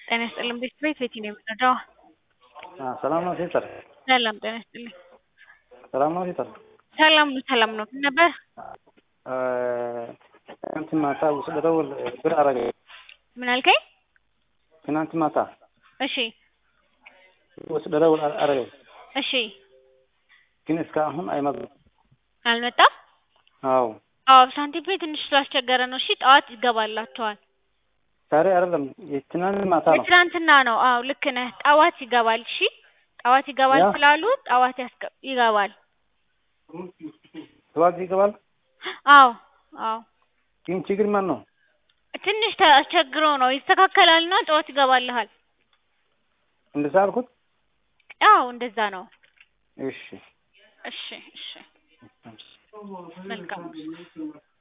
ጤና ይስጥልኝ ቤት ቤት ቤቲ ነው የምንረዳው? ሰላም ነው ሲስተር? ሰላም ጤና ይስጥልኝ። ሰላም ነው ሲስተር? ሰላም ነው ሰላም ነው። ምን ነበር? ትናንት ማታ ውስጥ ደውል ብር አረገ። ምን አልከኝ? ትናንት ማታ እሺ ውስጥ ደውል አረገ፣ እሺ ግን እስካሁን አይመጡም። አልመጣም? አዎ አዎ ሳንቲም ፔ ትንሽ ስላስቸገረ ነው። እሺ ጠዋት ይገባላቸዋል። ዛሬ አይደለም የትናንት ማታ ነው። የትናንትና ነው። አዎ ልክ ነህ። ጠዋት ይገባል። እሺ ጠዋት ይገባል ያ- ስላሉ ጠዋት ያስገ- ይገባል። ጠዋት ይገባል። አዎ አዎ ግን ችግር ማን ነው? ትንሽ ተቸግሮ ነው። ይስተካከላልና ጠዋት ይገባልሃል። እንደዛ አልኩት። አዎ እንደዛ ነው። እሺ እሺ እሺ መልካም